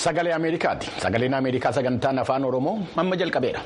Sagalee Ameerikaati. Sagaleen Ameerikaa sagantaan afaan Oromoo amma jalqabeera.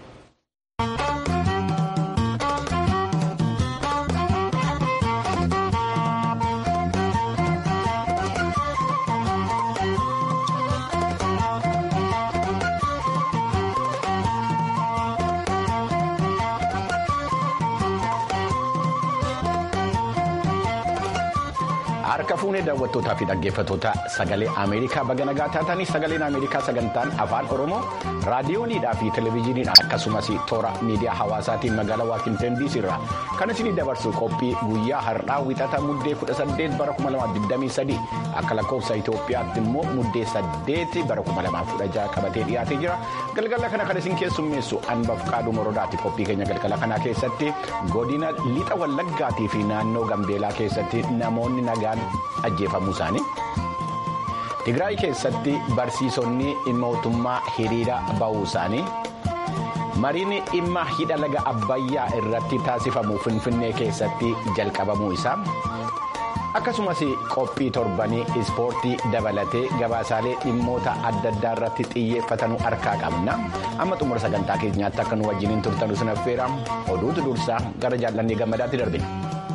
Harka fuunee daawwattootaa fi dhaggeeffattoota sagalee Ameerikaa baga nagaa taatanii sagaleen Ameerikaa sagantaan afaan Oromoo raadiyooniidhaa fi televezyiiniidhaan akkasumas toora miidiyaa hawaasaatiin magaalaa Waashingtan DC irraa kan isinii dabarsu qophii guyyaa har'aa wixata muddee 18 bara 2023 akka lakkoofsa Itoophiyaatti immoo muddee 8 bara 2016 qabatee dhiyaatee jira galgala kana kan isin keessummeessu anbaf qaaduu morodaati qophii keenya galgala kanaa keessatti godina lixa wallaggaatii fi naannoo gambeelaa keessatti namoonni nagaan ajjeefamuu isaanii tigraay keessatti barsiisonni mootummaa hiriira ba'uu isaanii mariin dhimma hidha laga abbayyaa irratti taasifamu finfinnee keessatti jalqabamuu isaa akkasumas qophii torbanii ispoortii dabalatee gabaasaalee dhimmoota adda addaa irratti xiyyeeffatanuu harkaa qabna amma xumura sagantaa keenyaatti akka nu wajjiniin turtanuu sin affeera oduutu dursaa gara jaallannii gammadaatti darbina.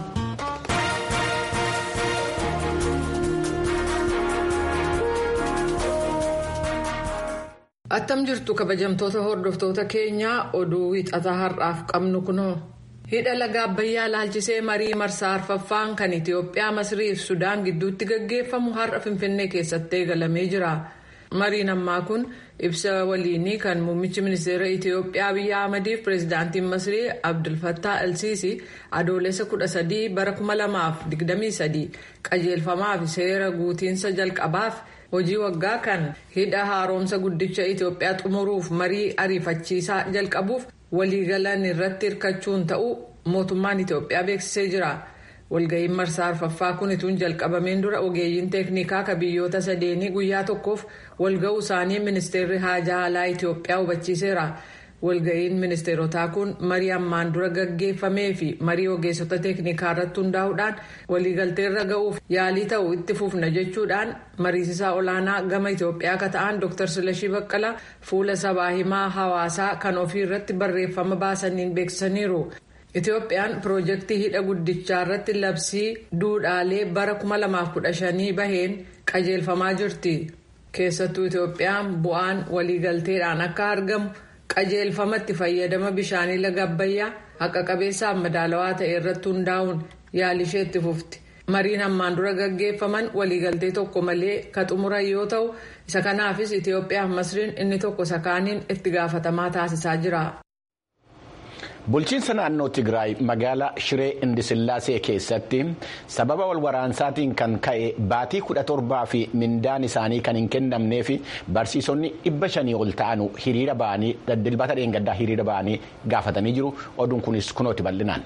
attam jirtu kabajamtoota hordoftoota keenyaa oduu wixataa har'aaf qabnu kunoo hidha laga abbayyaa laalchisee marii marsaa arfaffaan kan itiyoophiyaa masrii fi sudaan gidduutti gaggeeffamu har'a finfinnee keessatti eegalamee jira mariin ammaa kun ibsa waliinii kan muummichi ministeera itiyoophiyaa abiyyi ahmadiif pireezidaantiin masrii abdulfattaa elsiisi adoolessa 13 bara 2023 qajeelfamaa fi seera guutiinsa jalqabaaf. hojii waggaa kan hidha haaromsa guddicha itiyoophiyaa xumuruuf marii ariifachiisaa jalqabuuf waliigalan irratti hirkachuun ta'uu mootummaan itiyoophiyaa beeksisee jira walga'iin marsaa arfaffaa kun ituun jalqabameen dura ogeeyyiin teeknikaa ka biyyoota sadeenii guyyaa tokkoof walga'uu isaanii ministeerri haajaa alaa itiyoophiyaa hubachiiseera walga'iin ministeerotaa kun marii ammaan dura gaggeeffamee fi marii ogeessota teeknikaa irratti hundaa'uudhaan waliigalteerra ga'uuf yaalii ta'u itti fufna jechuudhaan mariisisaa olaanaa gama itiyoophiyaa akka ta'an dr silashii baqqala fuula sabaa himaa hawaasaa kan ofii irratti barreeffama baasaniin beeksisaniiru itiyoophiyaan piroojeektii hidha guddichaa irratti labsii duudhaalee bara 2015 baheen qajeelfamaa jirti keessattuu itiyoophiyaan bu'aan waliigalteedhaan akka argamu. qajeelfamatti fayyadama bishaanii laga abbayyaa haqa qabeessaaf madaalawaa ta'e irratti hundaa'uun yaalishee itti fufti mariin ammaan dura gaggeeffaman waliigaltee tokko malee ka xumuran yoo ta'u isa kanaafis itiyoophiyaaf masriin inni tokko sakaaniin itti gaafatamaa taasisaa jira. bulchiinsa naannoo tigraay magaalaa shiree indisillaasee keessatti sababa walwaraansaatiin kan ka'e baatii kudha torbaa fi mindaan isaanii kan hin kennamneef barsiisonni dhibba shanii ol ta'an hiriira ba'anii dilbata dheengaddaa hiriira ba'anii gaafatanii jiru oduun kunis kunooti bal'inaan.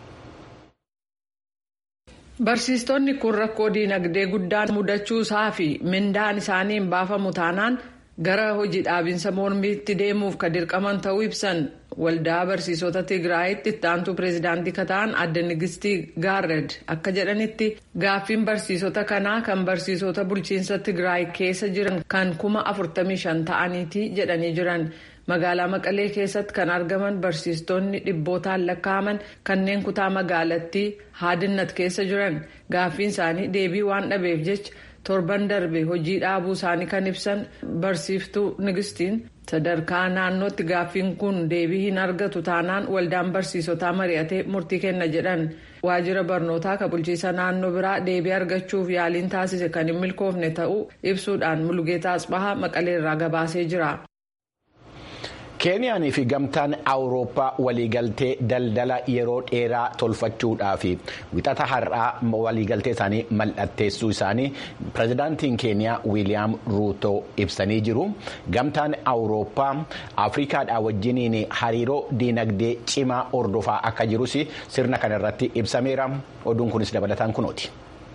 barsiistonni kun rakkoo diinagdee guddaan mudachuu isaa fi mindaan isaanii hin baafamu taanaan. gara hojii dhaabinsa mormiitti deemuuf ka dirqaman ta'uu ibsan waldaa barsiisota tigraayitti itti aantuu pireezidaantii kataan adda nigistii gaarred akka jedhanitti gaaffiin barsiisota kanaa kan barsiisota bulchiinsa tigraay keessa jiran kan kuma 45 ta'aniiti jedhanii jiran magaalaa maqalee keessatti kan argaman barsiistonni dhibbootaan lakkaa'aman kanneen kutaa magaalattii haadinnat keessa jiran gaaffiin isaanii deebii waan dhabeef jecha. torban darbe hojii dhaabuu isaanii kan ibsan barsiiftuu nigistiin sadarkaa naannootti gaaffiin kun deebii hin argatu taanaan waldaan barsiisotaa mari'atee murtii kenna jedhan waajjira barnootaa ka bulchiisa naannoo biraa deebii argachuuf yaaliin taasise kan hin milkoofne ta'uu ibsuudhaan mulgeetaa asbahaa maqaleerraa gabaasee jira. keeniyaanii fi gamtaan awurooppaa waliigaltee daldala yeroo dheeraa tolfachuudhaaf wixata har'aa waliigaltee isaanii mallatteessuu isaanii pirezidaantiin keeniyaa wiiliyaam ruuto ibsanii jiru gamtaan awurooppaa afrikaadhaa wajjiniin hariiroo diinagdee cimaa hordofaa akka jirus sirna kanarratti ibsameera oduun kunis dabalataan kunooti.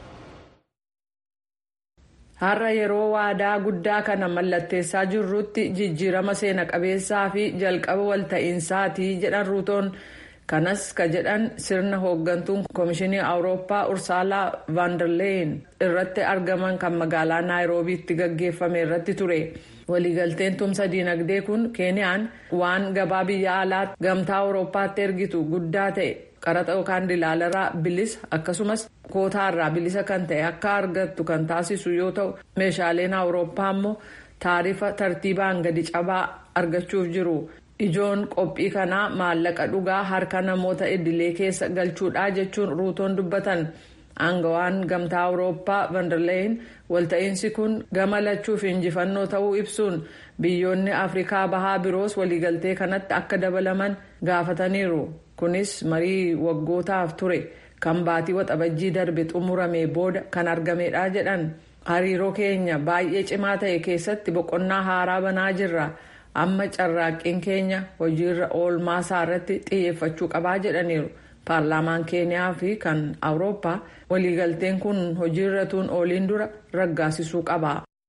har'a yeroo waadaa guddaa kana mallatteessaa jirrutti jijjiirama seena qabeessaa fi jalqaba walta'iinsaati jedhan ruutoon kanas ka jedhan sirna hooggantuun koomishinii awurooppaa ursaalaa vaandarleeyin irratti argaman kan magaalaa naayiroobiitti gaggeeffame irratti ture waliigalteen tumsa diinagdee kun keeniyaan waan gabaa biyya alaatti gamtaa awurooppaatti ergitu guddaa ta'e qaraxa yookaan dilaalarraa bilisa akkasumas kootaarraa bilisa kan ta'e akka argattu kan taasisu yoo ta'u meeshaaleen awurooppaa immoo taarifa tartiibaan gadi cabaa argachuuf jiru. ijoon qophii kanaa maallaqa dhugaa harka namoota idilee keessa galchuudhaa jechuun ruutoon dubbatan aangawaan gamtaa awurooppaa vandarleeyin walta'iinsi kun gama lachuuf injifannoo ta'uu ibsuun biyyoonni afrikaa bahaa biroos waliigaltee kanatti akka dabalaman gaafataniiru kunis marii waggootaaf ture kan baatii waxabajjii darbe xumurame booda kan argamedha jedhan hariiroo keenya baay'ee cimaa ta'e keessatti boqonnaa haaraa banaa jirra. amma carraaqqiin keenya hojiirra oolmaa isaa irratti xiyyeeffachuu qabaa jedhaniiru paarlaamaan keeniyaa fi kan awurooppaa waliigalteen kun hojiirra tuun ooliin dura raggaasisuu qaba.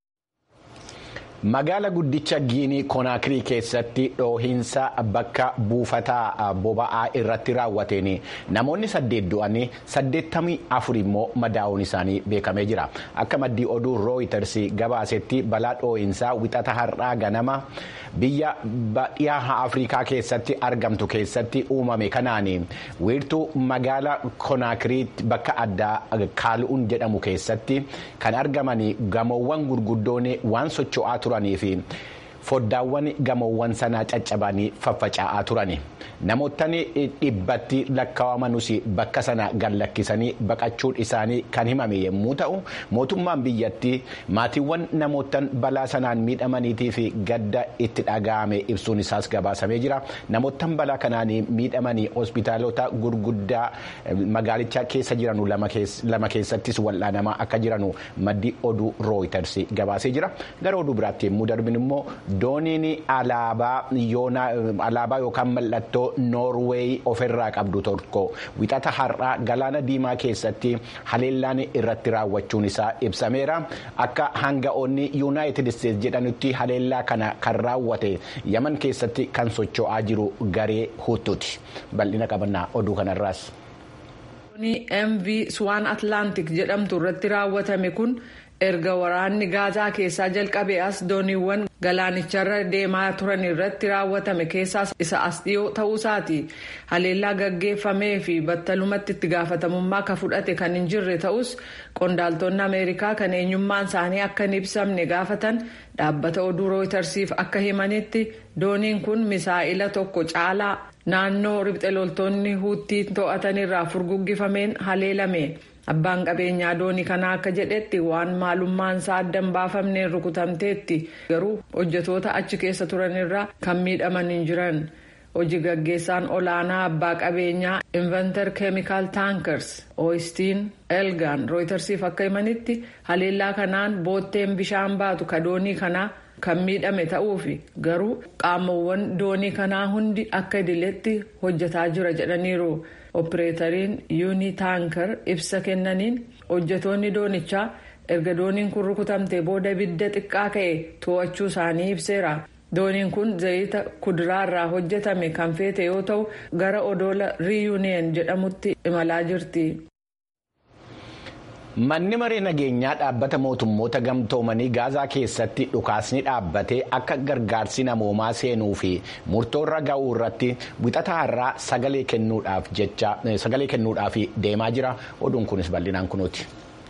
Magaala guddicha Giinii Konaakirii keessatti dhoohinsa bakka buufataa boba'aa irratti raawwateen namoonni saddeet du'anii saddeettamii afur immoo madaa'uun isaanii beekamee jira. Akka maddii oduu rooyiters gabaasetti balaa dhoohinsaa wixata har'aa ganama biyya dhiyaa Afrikaa keessatti argamtu keessatti uumame kanaan wiirtuu magaala Konaakirii bakka addaa Kaalu'uun jedhamu keessatti kan argaman gamoowwan gurguddoon waan socho'aa turanii fi foddaawwan gamoowwan sanaa caccabanii faffaca'aa turani namootni dhibbatti lakkaawamanuus bakka sana gallakkisanii baqachuun isaanii kan himame yommuu ta'u mootummaan biyyattii maatiiwwan namootan balaa sanaan miidhamaniitii fi gadda itti dhaga'ame ibsuun isaas gabaasamee jira namootan balaa kanaan miidhamanii hospitaalota gurguddaa magaalicha keessa jiranu lama keessattis wal'aanamaa akka jiranu maddi oduu rooyiters gabaasee jira gara oduu biraatti yommuu darbin immoo dooniin alaabaa yookaan mallattoo noorweey ofirraa qabdu tokko wixata har'aa galaana diimaa keessatti haleellaan irratti raawwachuun isaa ibsameera akka hanga'oonni yuunaayitid isteetsi jedhanutti haleellaa kana kan raawwate yaman keessatti kan socho'aa jiru garee huutuuti bal'ina qabannaa oduu kanarraas. mv swaan atlaantik jedhamtu irratti raawwatame kun erga waraanni gaazaa keessaa jalqabe as dooniiwwan galaanicharra deemaa turan irratti raawwatame keessaas isa as dhiyoo ta'uusaati haleellaa gaggeeffamee fi battalumatti itti gaafatamummaa ka fudhate kan hin jirre ta'us qondaaltonni ameerikaa kan eenyummaan isaanii akka hin ibsamne gaafatan dhaabbata oduu rooytarsiif akka himanitti dooniin kun misaa'ila tokko caalaa naannoo ribxe loltoonni huuttiin to'atanirraa furguggifameen haleelame. abbaan qabeenyaa doonii kanaa akka jedhetti waan maalummaan isaa adda hin baafamneen rukutamteetti garuu hojjetoota achi keessa turanirraa kan miidhaman hin jiran hojii gaggeessaan olaanaa abbaa qabeenyaa inventar keemikaal taankers ooyistiin elgaan rooytarsiif akka himanitti haleellaa kanaan bootteen bishaan baatu ka doonii kanaa kan miidhame ta'uufi garuu qaamowwan doonii kanaa hundi akka idileetti hojjetaa jira jedhaniiru. opereetariin yuunii taankar ibsa kennaniin hojjetoonni doonichaa erga dooniin kun rukutamte booda ibidda xiqqaa ka'e to'achuu isaanii ibseera dooniin kun zayita kuduraarraa hojjetame kan feete yoo ta'u gara odoola riyuuniyeen jedhamutti imalaa jirti. manni maree nageenyaa dhaabbata mootummoota gamtoomanii gaazaa keessatti dhukaasni dhaabbatee akka gargaarsi namoomaa seenuu fi murtoorra ga'uu irratti wixata har'aa sagalee kennuudhaaf deemaa jira oduun kunis bal'inaan kunuuti.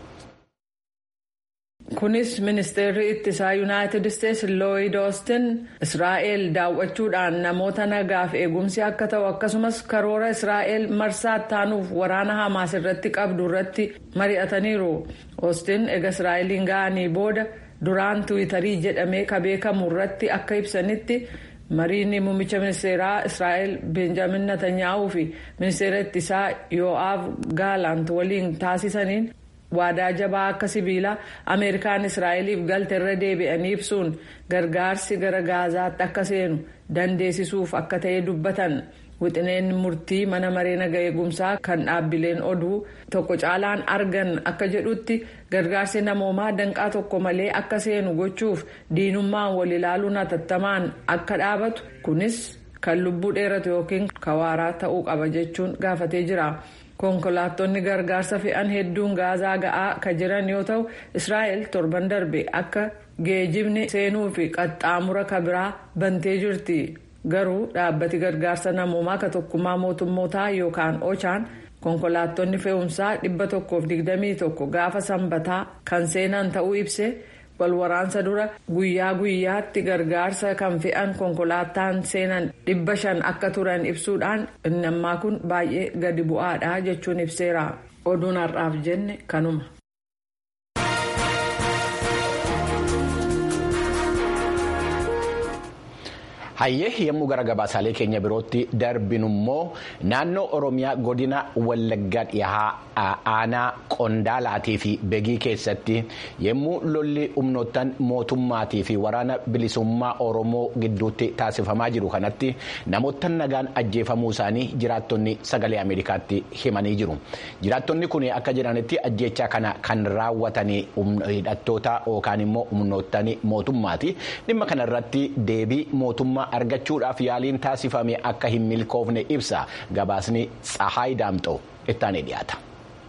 kunis ministeerri ittisaa yuunaayitid isteetsi looyid oostin israa'el daawwachuudhaan namoota nagaaf eegumsi akka ta'u akkasumas karoora israa'el marsaa taanuuf waraana hamaas irratti qabdu irratti mari'ataniiru oostin ega israa'eliin ga'anii booda duraan tiwiitarii jedhamee ka beekamu irratti akka ibsanitti mariin muummicha ministeeraa israa'el benjamin netanyaahuu fi ministeera ittisaa yoo'aaf gaalant waliin taasisaniin. waadaa jabaa akka sibiilaa ameerikaan israa'eliif galte irra deebi'anii ibsuun gargaarsi gara gaazaatti akka seenu dandeessisuuf akka ta'e dubbatan wixineen murtii mana maree naga eegumsaa kan dhaabbileen oduu tokko caalaan argan akka jedhutti gargaarsi namoomaa danqaa tokko malee akka seenu gochuuf diinummaan wal ilaaluun hatattamaan akka dhaabatu kunis kan lubbuu dheeratu yookiin kawaaraa ta'uu qaba jechuun gaafatee jira. konkolaattonni gargaarsa fe'an hedduun gaazaa ga'aa kan jiran yoo ta'u israa'el torban darbe akka geejibni seenuu fi qaxxaamura kabiraa bantee jirti garuu dhaabbati gargaarsa namoomaa ka tokkummaa mootummootaa yookaan ochaan konkolaattonni fe'umsaa dhibba tokkoof digdamii tokko gaafa sanbataa kan seenan ta'uu ibse walwaraansa dura guyyaa guyyaatti gargaarsa kan fe'an konkolaataan seenan dhibba shan akka turan ibsuudhaan inni ammaa kun baay'ee gadi bu'aadha jechuun ibseera oduun har'aaf jenne kanuma. hayyee yommuu gara gabaasaalee keenya birootti darbinummoo naannoo oromiyaa godina wallaggaa dhihaa aanaa qondaalaatii fi begii keessatti yommuu lolli humnoottan mootummaatii fi waraana bilisummaa oromoo gidduutti taasifamaa jiru kanatti namoota nagaan ajjeefamuu isaanii jiraattonni sagalee ameerikaatti himanii jiru jiraattonni kun akka jedhanitti ajjeechaa kana kan raawwatanii hidhattoota yookaan immoo humnoottan mootummaati dhimma kanarratti deebii mootummaa. argachuudhaaf yaaliin taasifame akka hin milkoofne ibsa gabaasni tsahaay daamxoo ittaanee dhiyaata.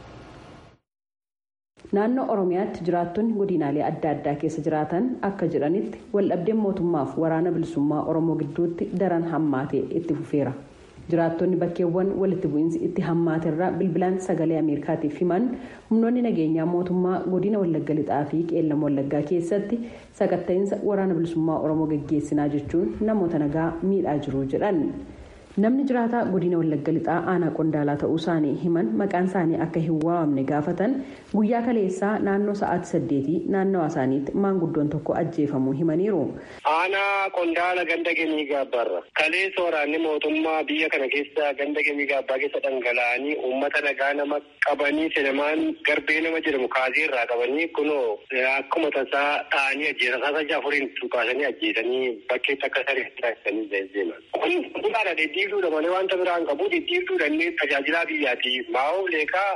naannoo oromiyaatti jiraattonni godinaalee adda addaa keessa jiraatan akka jedhanitti waldhabdeen mootummaaf waraana bilisummaa oromoo gidduutti daran hammaatee itti fufeera jiraattonni bakkeewwan walitti bu'iinsi itti hammaaterraa bilbilaan sagalee ameerikaatiif himan humnoonni nageenyaa mootummaa godina wallagga lixaa fi qeellam wallaggaa keessatti sakatta'iinsa waraana bilisummaa oromoo gaggeessinaa jechuun namoota nagaa miidhaa jiru jedhan namni jiraataa godina wallagga lixaa aanaa qondaalaa ta'uu isaanii himan maqaan isaanii akka hin waamamne gaafatan guyyaa kaleessaa naannoo sa'aatii saddeetii naannawaa isaaniitti maanguddoon tokko ajjeefamuu himaniiru. aanaa qondaala ganda gemii gaabbaarra kaleessa waraanni mootummaa biyya kana keessa ganda gemii gaabbaa keessa dhangala'anii uummata nagaa nama qabanii senamaan garbee nama jedhamu kaasee irraa qabanii kunoo akkuma tasaa ta'anii ajjeesan sasa jaafuriin tukaasanii ajjeesanii bakkeetti akka saree taasisanii deeman. kun dhugaadha deddiibduudha malee wanta biraan qabu deddiibduudha inni tajaajilaa biyyaati maa'oo leekaa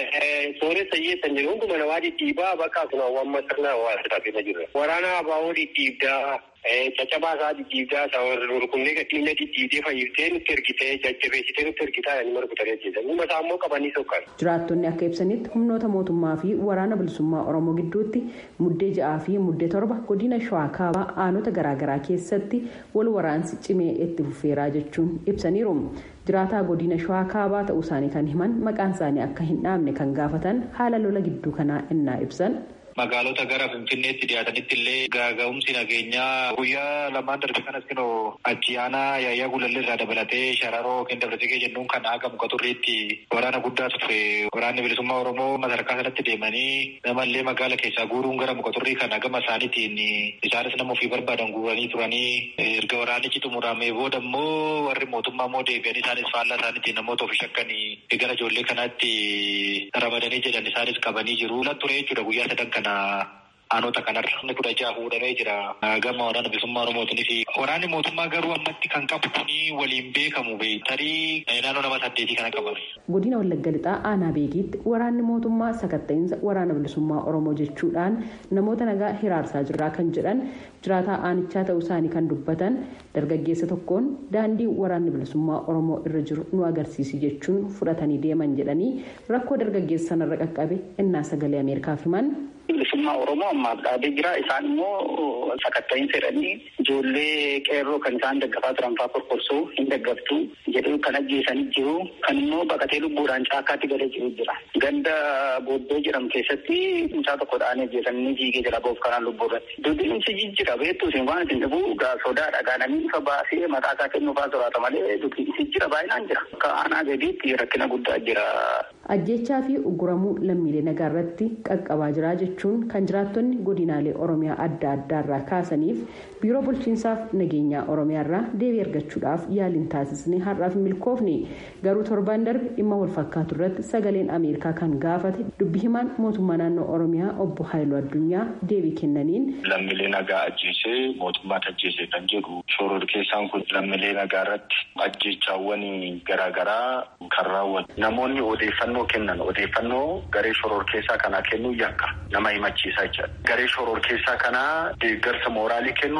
sooressa hiyyeessan jedhu hunduma namaa dhidhiibaa bakka kun hawwamma sirna hawaasaa keessa jirra. Waraana abaa'oo dhidhiibdaa caccabaa isaa dhidhiibdaa rukunnee gadhiifne dhidhiibdee fayyistee nutti ergitee jajjabeessitee nutti ergitaa inni margutanii ajjeesan. Dhimma isaa immoo qabanii sokkan. Jiraattonni akka ibsanitti humnoota mootummaa fi waraana bilisummaa Oromoo gidduutti muddee ja'aa fi muddee torba godina Shawaa Kaabaa aanota garaagaraa keessatti wal waraansi cimee itti fufeeraa jechuun ibsaniiru. jiraataa godina shawaa kaabaa ta'uu isaanii kan himan maqaan isaanii akka hin dhaamne kan gaafatan haala lola gidduu kanaa innaa ibsan. magaalota gara finfinneetti dhiyaatanitti illee gaaga'umsi nageenyaa guyyaa lamaan darbe kanas kinoo achi aanaa yaayyaa gulallee irraa dabalatee shararoo yookiin dabalategee jennuun kan haga muka turriitti waraana guddaatu ture waraanni bilisummaa oromoo sadarkaa sanatti deemanii namallee magaala keessaa guuruun gara muka turrii kan hagama isaaniitiin isaanis nama ofii barbaadan guuranii turanii erga waraanichi xumuramee booda immoo warri mootummaa immoo deebi'anii isaanis faallaa isaaniitiin namoota ofii shakkanii gara ijoollee kanaatti ramadanii jedhan isaanis qabanii jiru. ture jechuudha guyyaa sadan kana aanota kanarra inni kudha jaha fuudhamee jira gama waraana bilisummaa oromootiinis waraanni mootummaa garuu ammatti kan qabu kuni waliin beekamu tarii naannoo nama saddeetii kana qabame. godina wallagga lixaa aanaa beekiitti waraanni mootummaa sakatta'iinsa waraana bilisummaa oromoo jechuudhaan namoota nagaa hiraarsaa jirraa kan jedhan jiraataa aanichaa ta'uu isaanii kan dubbatan dargaggeessa tokkoon daandii waraanni bilisummaa oromoo irra jiru nu agarsiisi jechuun fudhatanii deeman jedhanii rakkoo dargaggeessa sanarra qaqqabe innaa sagalee ameerikaaf himan. bilisummaa oromoo ammaaf dhaabee jira isaan immoo sakatta'iinsa jedhanii ijoollee qeerroo kan isaan daggafaa turan fa'aa korkorsuu hin daggaftu jedhu kan ajjeesanii jiru kan immoo baqatee lubbuudhaan caakkaatti galee jiru jira ganda booddee jedhamu keessatti mucaa tokko dhaanii ajjeesanii fiigee jira boof kanaan lubbuu irratti dubbinsi jijjira beektu isin waan isin dhibu sodaa dhagaananii ifa baasee maqaa isaa kennuufaa soraata malee dubbinsi jira baay'inaan jira akka aanaa gadiitti rakkina guddaa jira. ajjechaa fi uguramuu lammiilee nagaa irratti qaqqabaa jira jechuun kan jiraattonni godinaalee oromiyaa adda addaarraa kaasaniif biiroo bulchiinsaaf nageenyaa oromiyaarraa deebii argachuudhaaf yaaliin taasisne har'aaf milkoofne garuu torbaan darbe dhimma walfakkaatu irratti sagaleen ameerikaa kan gaafate dubbi himaan mootummaa naannoo oromiyaa obbo haayiluu addunyaa deebii kennaniin. lammiilee nagaa ajjeesee mootummaatti ajjeesee kan jedhu shoror keessaan kun lammiilee nagaa irratti ajjechaawwan garaagaraa kan raawwatu namoonni odeeffannoo. kennan odeeffannoo garee shoror keessaa kanaa kennuu yakka nama himachiisaa jechuudha. Garee shoror keessaa kanaa deeggarsa mooraalii kennuu nama gaafachiisa.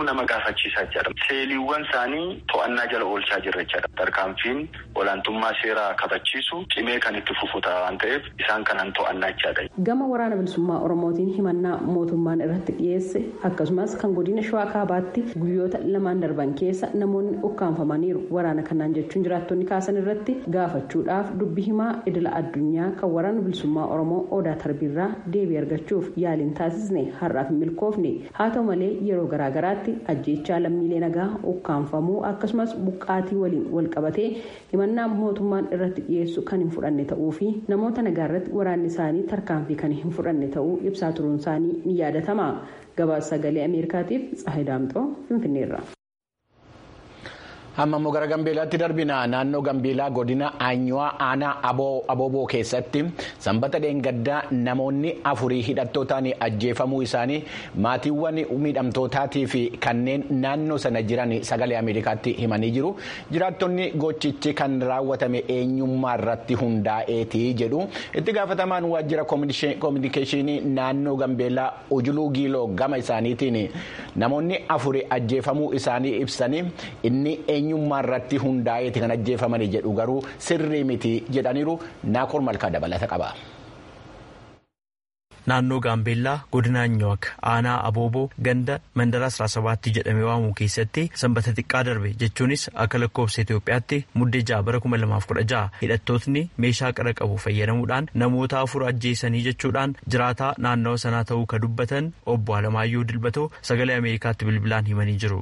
gaafachiisaa jira. Seeliiwwan isaanii to'annaa jala oolchaa jirra jechuudha. Tarkaanfiin olaantummaa seeraa kabachiisu cimee kan itti fufuta waan ta'eef isaan kanan to'annaa jechaadha. Gama waraana bilisummaa Oromootiin himannaa mootummaan irratti dhiyeesse akkasumas kan godina Shawaa Kaabaatti guyyoota lamaan darban keessa namoonni ukkaanfamaniiru waraana kanaan jechuun jiraattonni kaasan irratti gaafachuudhaaf dubbi himaa idila addunyaa kan waraana bilisummaa Oromoo Odaa Tarbiirraa deebii argachuuf yaaliin taasisne har'aaf hin milkoofne haa ta'u malee yeroo garaagaraatti ajjeechaa lammiilee nagaa ukkaanfamuu akkasumas buqqaatii waliin wal qabatee himannaa mootummaan irratti dhiyeessu kan hin fudhanne ta'uu fi namoota nagaa irratti waraanni isaanii tarkaanfii kan hin fudhanne ta'uu ibsaa turuun isaanii ni yaadatama gabaasa sagalee ameerikaatiif tsahay daamxoo finfinneerra. amma immoo gara gambeelaatti darbina naannoo gambeelaa godina aanyuwaa aanaa abooboo keessatti sanbata dheengaddaa namoonni afurii hidhattootaan ajjeefamuu isaanii maatiiwwan miidhamtootaatii fi kanneen naannoo sana jiran sagalee ameerikaatti himanii jiru jiraattonni gochichi kan raawwatame eenyummaa irratti hundaa'eeti jedhu itti gaafatamaan waajjira koominikeeshinii naannoo gambeelaa ujuluu giiloo gama isaaniitiin namoonni afurii ajjeefamuu isaanii ibsanii inni eenyummaa irratti hundaa'eeti kan ajjeefamanii jedhu garuu sirrii miti jedhaniiru naakoor malkaa dabalata qaba. naannoo gaambeellaa godina anyook aanaa abooboo ganda mandara 17 jedhamee waamuu keessatti sanbata xiqqaa darbe jechuunis akka lakkoofsa itoophiyaatti muddee ja'a bara 2016 hidhattootni meeshaa qara qabu fayyadamuudhaan namoota afur ajjeesanii jechuudhaan jiraataa naannawa sanaa ta'uu ka dubbatan obbo alamaayyuu dilbatoo sagalee ameerikaatti bilbilaan himanii jiru.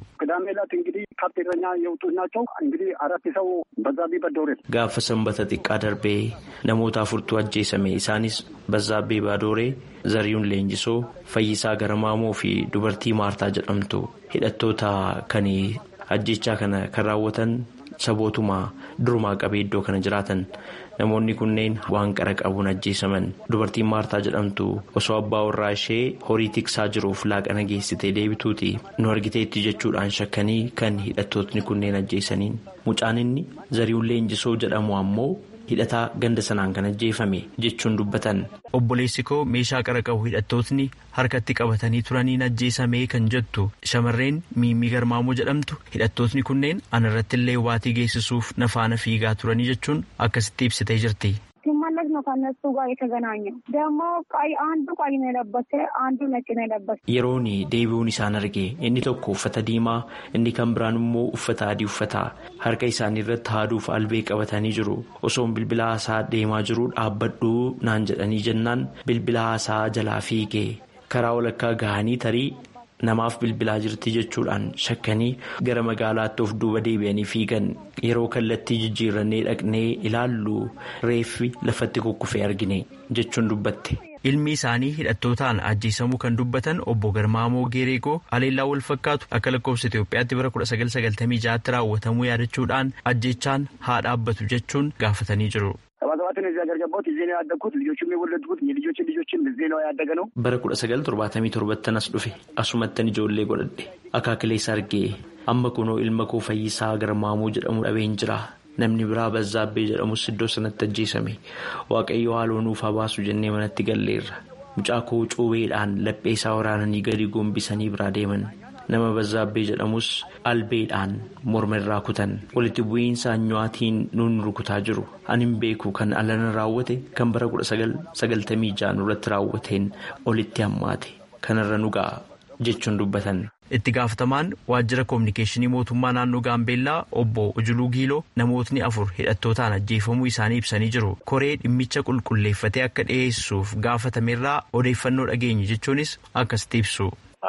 gaafa sanbata xiqqaa darbee namoota afurtu ajjeesame isaanis bazzaabbee baadooree zariyuun leenjisoo fayyisaa garamaamoo fi dubartii maartaa jedhamtu hidhattoota kan ajjechaa kana kan raawwatan sabootuma durumaa qabee iddoo kana jiraatan namoonni kunneen waan qara qabuun ajjeesaman dubartiin maartaa jedhamtu osoo abbaa warraa ishee horii tiksaa jiruuf laaqana geessitee deebituuti nu argiteetti jechuudhaan shakkanii kan hidhattootni kunneen ajjeesaniin mucaan inni zariyuun leenjisoo jedhamu ammoo. hidhataa ganda sanaan kan ajjeefame jechuun dubbatan. obboleessi koo meeshaa qara qabu hidhattootni harkatti qabatanii turaniin ajjeesamee kan jettu shamarreen miimii garmaamoo jedhamtu hidhattootni kunneen anarratti illee waatii geessisuuf na faana fiigaa turanii jechuun akkasitti ibsitee jirti. ሲመለስ ነው ከነሱ ጋር የተገናኘው። ደግሞ ቀይ አንዱ ቀይ ነው የለበሰ አንዱ ነጭ ነው የለበሰ። yeroon deebi'uun isaan arge inni tokko uffata diimaa inni kan biraan immoo uffata adii uffata harka isaanii irratti haaduuf albee qabatanii jiru osoon bilbila haasaa deemaa jiru dhaabbadhu naan jedhanii jennaan bilbila haasaa jalaa fiigee karaa walakkaa gahanii tarii. namaaf bilbilaa jirti jechuudhaan shakkanii gara magaalaatti of duuba deebi'anii fiigan yeroo kallattii jijjiirannee dhaqnee ilaallu reeffi lafatti kukkufee argine jechuun dubbatte. ilmi isaanii hidhattootaan ajjeesamuu kan dubbatan obbo Garmaamoo Geereegoo haleellaa wal fakkaatu akka lakkoofsa Itoophiyaatti bara 1996tti raawwatamuu yaadachuudhaan ajjeechaan haa dhaabbatu jechuun gaafatanii jiru. ሰባሰባትን እዚህ ሀገር ገባሁት እዚህ ነው ያደግኩት ልጆችም የወለድኩት የልጆችን ልጆችን እዚህ ነው ያደገ ነው bara kudha sagal torbaatamii torbatti as dhufe asumattan ijoollee godhadhe akaakilees argee amma kunoo ilma koo fayyisaa garmaamuu jedhamu dhabeen jira namni biraa bazzaabbee jedhamus iddoo sanatti ajjeesame waaqayyo haaloo nuuf haa baasu jennee manatti galleerra mucaa koo cuubeedhaan laphee isaa waraananii gadi gombisanii biraa deeman nama bazzaabbee jedhamus albeedhaan morma irraa kutan walitti bu'iinsa anyuwaatiin nuun rukutaa jiru ani hin beeku kan alana raawwate kan bara kudha sagaltamii ja'an irratti raawwateen olitti hammaate kanarra nu ga'a jechuun dubbatan. itti gaafatamaan waajjira koominikeeshinii mootummaa naannoo gaambeellaa obbo ujuluu giiloo namootni afur hidhattootaan ajjeefamuu isaanii ibsanii jiru koree dhimmicha qulqulleeffatee akka dhiyeessuuf gaafatamerraa odeeffannoo dhageenye jechuunis akkasitti ibsu.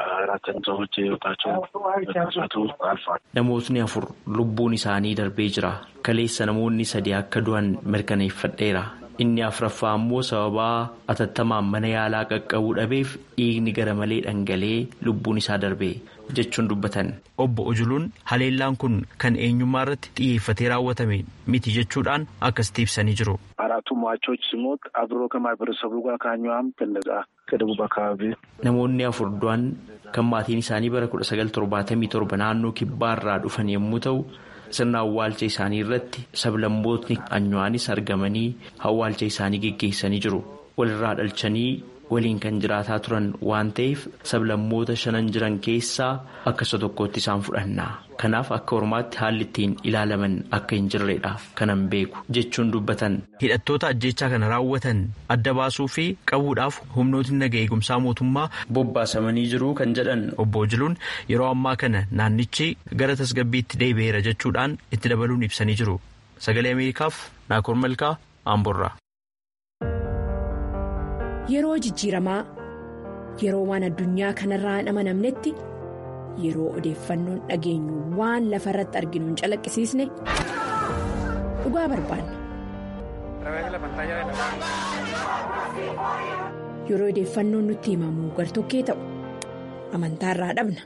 namootni afur lubbuun isaanii darbee jira kaleessa namoonni sadi akka du'an mirkaneeffadheera inni afraffaa ammoo sababaa atattamaan mana yaalaa qaqqabuu dhabeef dhiigni gara malee dhangalee lubbuun isaa darbee jechuun dubbatan. obbo ujuluun haleellaan kun kan eenyummaa irratti xiyyeeffatee raawwatame miti jechuudhaan akkasitti ibsanii jiru. አራቱ ሟቾች ሲሞት አብሮ ከማህበረሰቡ ጋር ከአኟም ከነዛ ከደቡብ አካባቢ namoonni afur du'an kan maatiin isaanii bara kudha sagal torbaatamii torba naannoo kibbaarraa dhufan yommuu ta'u sirna awwaalcha isaanii irratti sablammootni anyuwaanis argamanii awwaalcha isaanii geggeessanii jiru walirraa dhalchanii waliin kan jiraataa turan waan ta'eef sablammoota shanan jiran keessaa akka isa tokkootti isaan fudhanna kanaaf akka ormaatti haalli ittiin ilaalaman akka hin jirredha kanan beeku jechuun dubbatan. hidhattoota ajjechaa kana raawwatan adda baasuu fi qabuudhaaf humnootni naga eegumsaa mootummaa bobbaasamanii jiru kan jedhan obbo Jiluun yeroo ammaa kana naannichi gara tasgabbiitti deebi'eera jechuudhaan itti dabaluun ibsanii jiru sagalee ameerikaaf naakoor malkaa amborraa. Yeroo jijjiiramaa yeroo waan addunyaa kanarraa hin amanamnetti yeroo odeeffannoon dhageenyu waan lafa irratti arginu hin calaqqisiisne dhugaa barbaanna. Yeroo odeeffannoon nutti himamu gartokkee ta'u amantaarraa dhabna.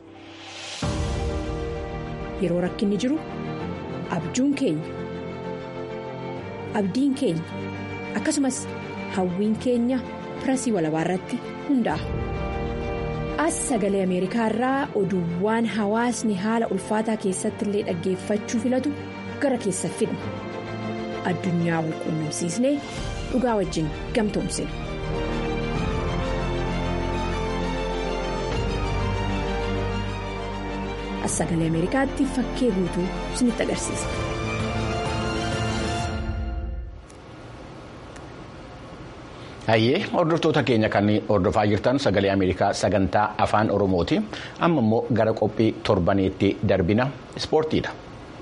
Yeroo rakkinni jiru abjuun keenya abdiin keenya akkasumas hawwiin keenya. pirasii walabaa irratti hundaa'a. As sagalee Ameerikaa irraa oduuwwan hawaasni haala ulfaataa keessatti illee dhaggeeffachuu filatu gara keessa fidna. Addunyaa wal quunnamsiisnee dhugaa wajjin gamtoomsina. As sagalee Ameerikaatti fakkee guutuu isinitti agarsiisa. Hayyee hordoftoota keenya kan hordofaa jirtan sagalee Ameerikaa sagantaa afaan Oromooti. Amma immoo gara qophii torbaneetti darbina ispoortiidha.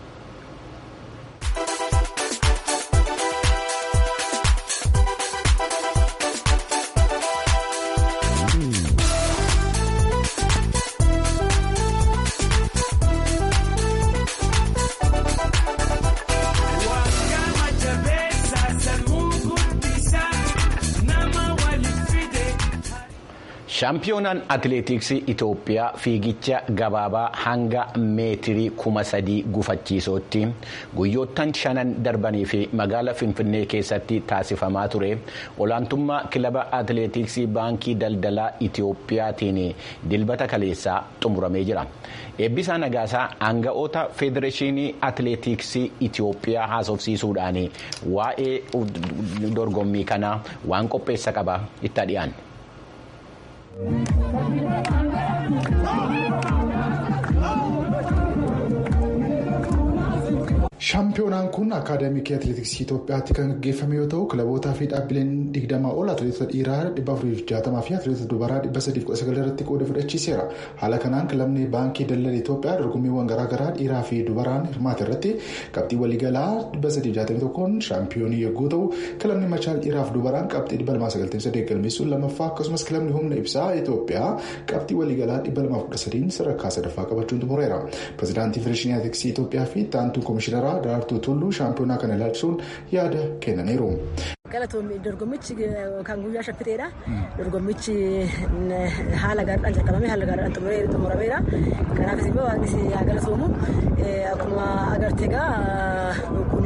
shaampiyoonaan atileetiksii itoophiyaa fiigicha gabaabaa hanga meetirii kuma sadii gufachiisootti guyyoottan shanan darbanii fi magaala finfinnee keessatti taasifamaa ture olaantummaa kilaba atileetiksii baankii daldalaa itoophiyaatiin dilbata kaleessaa xumuramee jira eebbisaa nagaasaa aanga'oota federeeshinii atileetiksii itoophiyaa haasofsiisuudhaan waa'ee dorgommii kanaa waan qopheessa qaba itti dhiyaanne. Shaampiyoonaan kun akaadaamikii atileetiksii Itoophiyaatti kan gaggeeffame yoo ta'u kilabootaa fi dhaabbileen digdamaa ol atileetota dhiiraa dhibba afurii fi jaatamaa fi atileetota dubaraa dhibba sadii kudha sagal irratti qooda fudhachiiseera. Haala kanaan kilabni baankii daldala Itoophiyaa dorgommiiwwan garaagaraa dhiiraa fi dubaraan hirmaate irratti qabxii waliigalaa dhibba sadii jaatamii tokkoon shaampiyoonii yogguu ta'u kilabni machaal dhiiraa fi dubaraan qabxii dhibba lamaa sagaltamii sadii galmeessuun lammaffaa akkasumas kilabni humna ibsaa Itoophiyaa qabxii waliigalaa dhibba lamaa kudha sadiin sadarkaa sadaffaa qabachuun xumureera. Pireezidaantii Federeeshinii Atileetiksii Itoophiyaa fi taantuu Komishinara Daraartuu Tulluu shaampiyoonaa kana ilaalchisuun yaada kennaniiru. Galatoomii dorgommichi kan guyyaa shaffiteedha. Dorgommichi haala gaariidhaan jalqabamee haala gaariidhaan xumurameera. Kanaafis immoo waaqnis haa galatoomu. Akkuma agarte egaa kun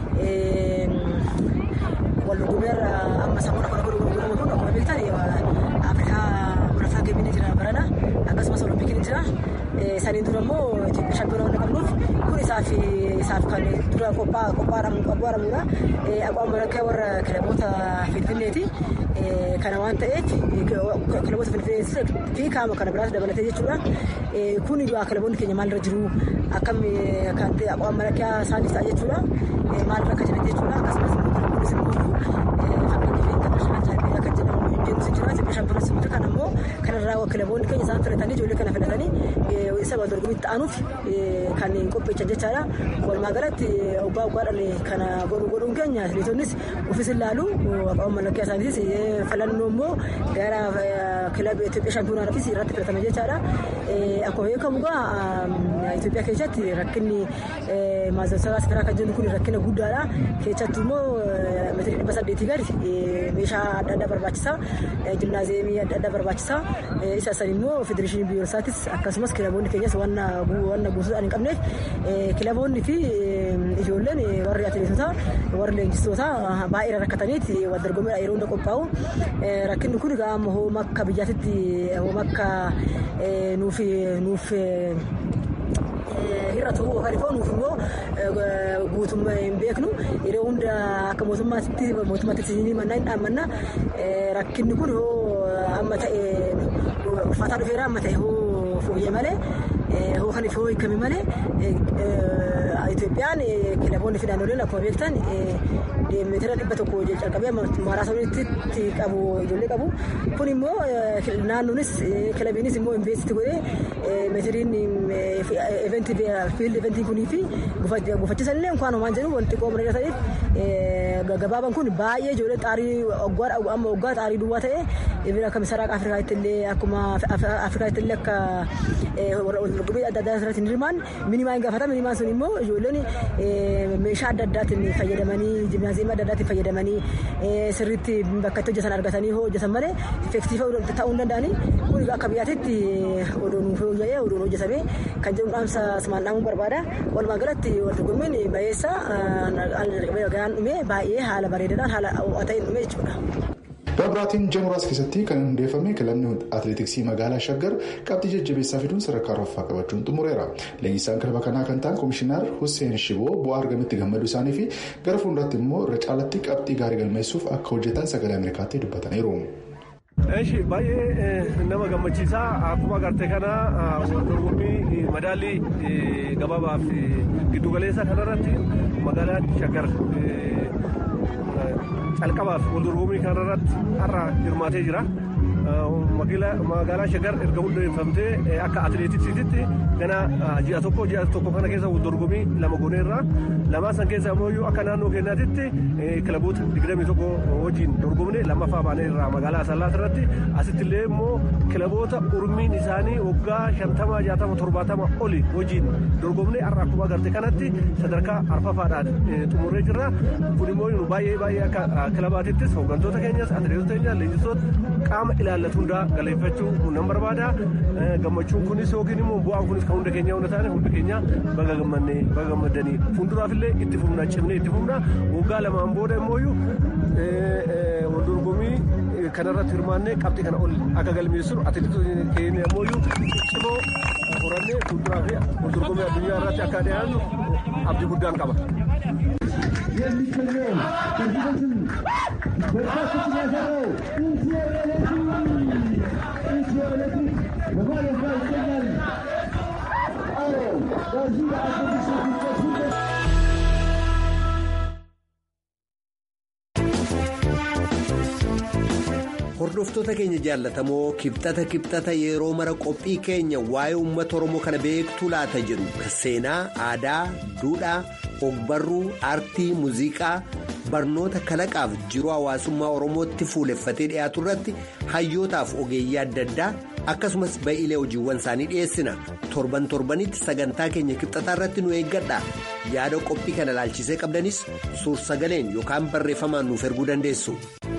wal dorgommeerra amma sammuu dhaqqaba dorgomu kun akkuma beektan Afrikaa murataa geemini jira barana akkasumas olompikii jira. Saniin dura immoo Itoophiyaa shaampiyoonaa waan qabnuuf kun isaaf isaaf kan dura qophaa'amuudha. Aqwaan barakkaa warra kilaboota Finfinneeti. Kana waan ta'eef kilaboota Finfinnee fi kaama kana biraas dabalatee jechuudha. Kun kilaboonni keenya maalirra jiru akkam kan ta'e aqwaan barakkaa isaaniif ta'a jechuudha. Maalirra akka jiran jechuudha. Akkasumas kunis immoo fakkeenyaaf intarnaashinaal akka jedhamu deemsi jira. Itoophiyaa shaampiyoonaa kan ammoo kanarraa kilaboonni keenya isaan filatanii ijoollee kana filatanii isa dorgommiitti aanuuf kan qopheechan jechaadha. Walumaa galatti obbaa oggaadhaan kana godhuun keenya atileetonnis ofis ilaalu aqaban mallattoo isaaniitis filannoo immoo gara kilaba Itoophiyaa shaampiyoonaatis irratti filatame jechaadha. Akkuma beekamu egaa Itoophiyaa keessatti rakkinni maazarsaraa sibiraa kan jennu kun rakkina guddaadha. Keessattuu immoo meetirii dhibba saddeetii gadi meeshaa adda addaa barbaachisa. Jimnaaziyeemii adda addaa barbaachisa. Isa san immoo federeeshinii biyyoolessaatis akkasumas kilaboonni keenyas wanna guutuudhaan hin qabneef kilaboonni fi ijoolleen warri atileetotaa warri leenjistoota baay'ee rakkataniiti wal dorgommiidha yeroo hunda qophaa'u. Rakkinni kun egaa amma hooma akka biyyaatitti hooma akka nuuf nuuf hir'atu yookaan immoo nuuf immoo guutummaa hin beeknu yeroo hunda akka mootummaatti mootummaatti isinii mannaa hin dhaammanna rakkinni kun hoo amma ta'e ulfaataa dhufeera amma ta'e hoo fooyyee malee hoo kan ifoo hiikame malee Itoophiyaan kilaboonni fi naannoleen akkuma beektan meetira dhibba tokko calqabee maaraatoonitti qabu ijoollee qabu kun immoo naannoonis kilabiinis immoo investiti godhee meetiriin fiild eventii kunii fi gufachiisan illee inkaan homaan jedhu wanti qoomna irra ta'eef gabaaban kun baay'ee ijoollee xaarii amma waggaa xaarii duwwaa ta'e bira akka misaraaq afrikaatti illee akkuma afrikaatti illee akka dorgommii adda addaa irratti hirmaan minimaa hin gaafata minimaan sun immoo ijoolleen meeshaa adda addaatiin fayyadamanii jimnaaziyeemii adda addaatiin fayyadamanii sirriitti bakka itti hojjetan argatanii hoo hojjetan malee effektiifa ta'uu hin danda'anii kun akka biyyaatitti odoon fooyya'ee odoon hojjetamee kan jedhu dhaamsa simaan dhaamuu barbaada walumaa galatti dorgommiin bayeessa gaan dhume baay'ee haala bareedaadhaan haala ho'aa ta'een dhume jechuudha. Dabiraatiin Jaamuraas keessatti kan hundeeffame kilabni atileetiksii magaalaa Shaggar qabxii jajjabeessaa fiduun sadarkaa arfaffaa qabachuun xumureera. Leenjisaan kilaba kanaa kan ta'an Komishinar Hussein Shiboo bu'aa argametti gammaduu isaanii fi gara fuulduraatti immoo irra caalatti qabxii gaarii galmeessuuf akka hojjetan sagalee Ameerikaatti dubbataniiru. Eeshi baay'ee nama gammachiisaa akkuma agartee kana dorgommii madaallii gabaabaaf giddugaleessa kanarratti magaalaan Shaggar calqabaaf wal dorgommii kanarratti har'a hirmaatee jira. magaalaa shagar erga hundeeffamtee akka atileetiksiititti gana ji'a tokko ji'a tokko kana keessa dorgommii lama gooneerra lamaa san keessa immoo akka naannoo keenyaatitti kilaboota digdamii tokko wajjin dorgomne lammaffaa baaneerra magaalaa asallaas irratti asitti illee immoo kilaboota urmiin isaanii waggaa shantama jaatama torbaatama oli wajjin dorgomne har'a akkuma agarte kanatti sadarkaa arfaffaadhaan xumurree jirra kun immoo baay'ee baay'ee akka kilabaatittis hooggantoota keenyas atileetota keenyas leenjistoota qaama ilaallatu hundaa galeeffachuu nan barbaada gammachuun kunis yookiin immoo bu'aan kunis kan hunda keenya hunda taane hundi keenya baga gammannee baga gammadanii fuulduraaf illee itti fufna cimnee itti fufna waggaa lamaan booda immooyyuu wal dorgommii kanarratti hirmaannee qabxii kana ol akka galmeessinu atileetota keenya immooyyuu cimoo horannee fuulduraa fi wal dorgommii addunyaa irratti akka dhiyaannu abdii guddaan qaba. የሚገኘው ከዚህ በፊት በርካቶችን ያሰራው ኢትዮ ኤሌክትሪክ ኢትዮ ኤሌክትሪክ በማለፍ ላይ ይገኛል። አዎ በዚህ አውቶቡስ ውጤት Hordoftoota keenya jaallatamoo kibxata kibxata yeroo mara qophii keenya waa'ee uummata Oromoo kana beektuu laata jedhu seenaa, aadaa, duudhaa, ogbarruu, aartii, muuziqaa, barnoota kalaqaaf jiruu hawaasummaa Oromootti fuuleffatee dhiyaatu irratti hayyootaaf ogeeyyii adda addaa akkasumas ba'iilee hojiiwwan isaanii dhiyeessina. Torban torbanitti sagantaa keenya kibxataa irratti nu eeggadha. Yaada qophii kana ilaalchisee qabdanis suur-sagaleen yookaan barreeffamaan nuuf erguu dandeessu.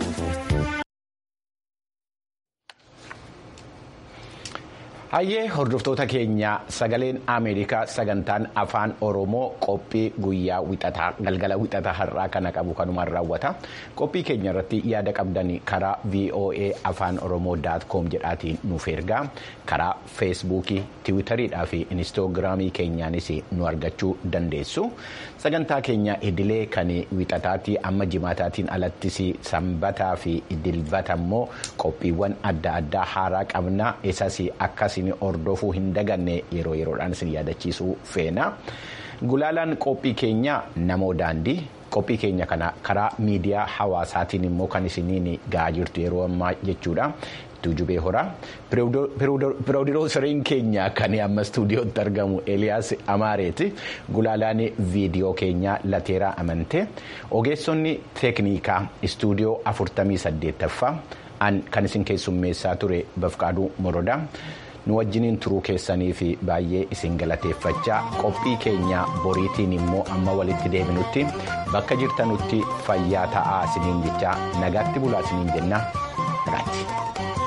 Hayyee hordoftoota keenya sagaleen Ameerikaa sagantaan afaan Oromoo qophii guyyaa wixataa galgala wixataa har'aa kana qabu kanumaan raawwata. Qophii keenya irratti yaada qabdan karaa VOA afaan Oromoo com jedhaatiin nuuf ergaa karaa feesbuukii, tiwutariidhaa fi inistoogiraamii keenyaanis nu argachuu dandeessu. Sagantaa keenya idilee kan wixataatti amma jimaataatiin alattis sanbataa fi dilbata immoo qophiiwwan adda addaa haaraa qabna isas akkas. hordofuu hin daganne yeroo yeroodhaan isin yaadachiisuu feena gulaalaan qophii keenya namoo daandii qophii keenya kana karaa miidiyaa hawaasaatiin immoo kan isiniin ga'aa jirtu yeroo ammaa jechuudha. Tuujubee horaa piroodiroosariin keenya kan amma istuudiyootti argamu Eliyaas Amaareeti gulaalaan viidiyoo keenya Lateeraa Amantee ogeessonni teeknikaa istuudiyoo 48ffaa kan isin keessummeessaa ture Bafqaaduu Morodaa. nu wajjiniin turuu keessanii fi baay'ee isin galateeffachaa qophii keenya boriitiin immoo amma walitti deebinutti bakka jirtanutti fayyaa ta'aa isiniin jechaa nagaatti bulaa isiniin jenna nagaatti.